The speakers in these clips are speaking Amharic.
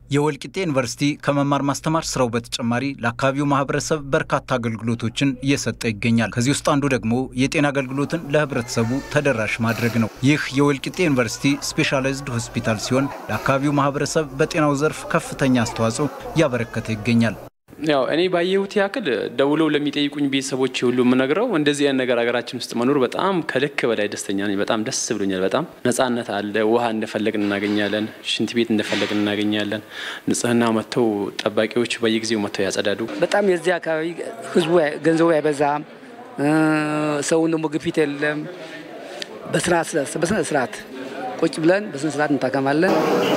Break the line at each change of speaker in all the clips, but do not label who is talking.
የወልቂጤ ዩኒቨርሲቲ ከመማር ማስተማር ስራው በተጨማሪ ለአካባቢው ማህበረሰብ በርካታ አገልግሎቶችን እየሰጠ ይገኛል። ከዚህ ውስጥ አንዱ ደግሞ የጤና አገልግሎትን ለህብረተሰቡ ተደራሽ ማድረግ ነው። ይህ የወልቂጤ ዩኒቨርሲቲ ስፔሻላይዝድ ሆስፒታል ሲሆን ለአካባቢው ማህበረሰብ በጤናው ዘርፍ ከፍተኛ አስተዋጽኦ እያበረከተ ይገኛል።
ያው እኔ ባየሁት ያክል ደውለው ለሚጠይቁኝ ቤተሰቦች ሁሉ የምነግረው እንደዚህ አይነት ነገር ሀገራችን ውስጥ መኖር በጣም ከልክ በላይ ደስተኛ ነኝ። በጣም ደስ ብሎኛል። በጣም ነጻነት አለ። ውሃ እንደፈለግን እናገኛለን። ሽንት ቤት እንደፈለግን እናገኛለን። ንጽህና መጥተው ጠባቂዎች በየጊዜው መጥተው ያጸዳዱ።
በጣም የዚህ አካባቢ ህዝቡ ገንዘቡ አይበዛም። ሰውን ደግሞ ግፊት የለም። በስነ ስርዓት ቁጭ ብለን በስነ ስርዓት እንታከማለን።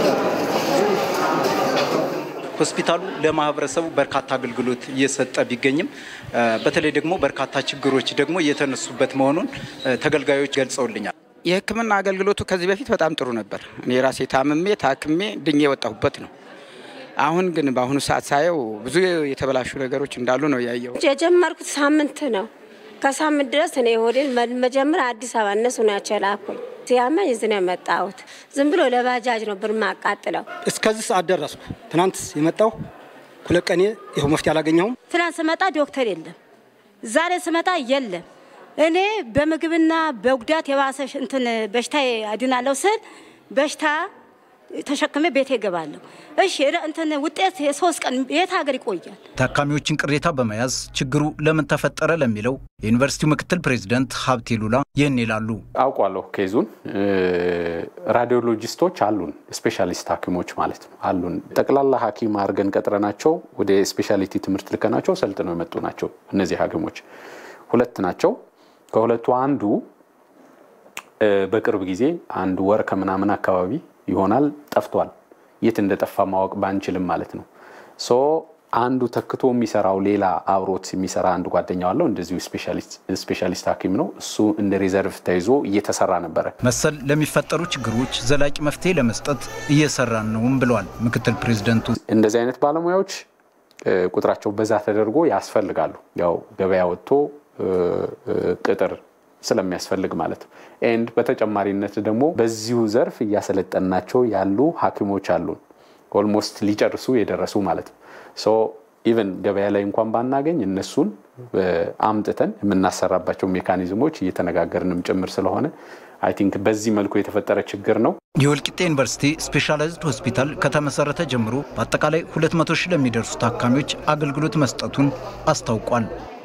ሆስፒታሉ ለማህበረሰቡ በርካታ አገልግሎት እየሰጠ ቢገኝም በተለይ ደግሞ በርካታ ችግሮች ደግሞ እየተነሱበት መሆኑን ተገልጋዮች ገልጸውልኛል።
የሕክምና አገልግሎቱ ከዚህ በፊት በጣም ጥሩ ነበር። እኔ ራሴ ታምሜ ታክሜ ድኜ የወጣሁበት ነው። አሁን ግን በአሁኑ ሰዓት ሳየው ብዙ የተበላሹ ነገሮች እንዳሉ ነው ያየው።
የጀመርኩት ሳምንት ነው። ከሳምንት ድረስ እኔ ሆዴን መጀመሪያ አዲስ አበባ እነሱ ናቸው የላኩኝ። ሲያመኝ እዚህ ነው የመጣሁት። ዝም ብሎ ለባጃጅ ነው ብር ማቃጥለው።
እስከዚህ ሰዓት ደረስኩ። ትናንት የመጣው ሁለት ቀኔ ይኸው መፍትሄ አላገኘሁም።
ትናንት ስመጣ ዶክተር የለም፣ ዛሬ ስመጣ የለም። እኔ በምግብና በጉዳት የባሰ እንትን በሽታ አድናለሁ ስል በሽታ ተሸክሜ ቤቴ እገባለሁ። እሺ እንትን ውጤት የሶስት ቀን የት ሀገር ይቆያል?
ታካሚዎችን ቅሬታ በመያዝ ችግሩ ለምን ተፈጠረ ለሚለው የዩኒቨርሲቲው ምክትል ፕሬዚደንት ሀብቴ ሉላ ይህን ይላሉ።
አውቋለሁ ኬዙን። ራዲዮሎጂስቶች አሉን፣ ስፔሻሊስት ሐኪሞች ማለት ነው አሉን። ጠቅላላ ሐኪም አድርገን ቀጥረናቸው ወደ ስፔሻሊቲ ትምህርት ልከናቸው ሰልጥነው የመጡ ናቸው። እነዚህ ሐኪሞች ሁለት ናቸው። ከሁለቱ አንዱ በቅርብ ጊዜ አንድ ወር ከምናምን አካባቢ ይሆናል ጠፍቷል። የት እንደጠፋ ማወቅ ባንችልም ማለት ነው። ሶ አንዱ ተክቶ የሚሰራው ሌላ አብሮት የሚሰራ አንድ ጓደኛው አለው። እንደዚሁ ስፔሻሊስት ሐኪም ነው። እሱ እንደ ሪዘርቭ ተይዞ እየተሰራ ነበረ።
መሰል ለሚፈጠሩ ችግሮች ዘላቂ መፍትሄ ለመስጠት እየሰራን ነውም ብለዋል ምክትል ፕሬዚደንቱ።
እንደዚህ አይነት ባለሙያዎች ቁጥራቸው በዛ ተደርጎ ያስፈልጋሉ። ያው ገበያ ወጥቶ ቅጥር ስለሚያስፈልግ ማለት ነው። ኤንድ በተጨማሪነት ደግሞ በዚሁ ዘርፍ እያሰለጠናቸው ያሉ ሐኪሞች አሉን ኦልሞስት ሊጨርሱ የደረሱ ማለት ነው። ሶ ኢቨን ገበያ ላይ እንኳን ባናገኝ እነሱን አምጥተን የምናሰራባቸው ሜካኒዝሞች እየተነጋገርንም ጭምር ስለሆነ አይ ቲንክ በዚህ መልኩ የተፈጠረ ችግር ነው።
የወልቂጤ ዩኒቨርሲቲ ስፔሻላይዝድ ሆስፒታል ከተመሰረተ ጀምሮ በአጠቃላይ 200 ሺህ ለሚደርሱ ታካሚዎች አገልግሎት መስጠቱን አስታውቋል።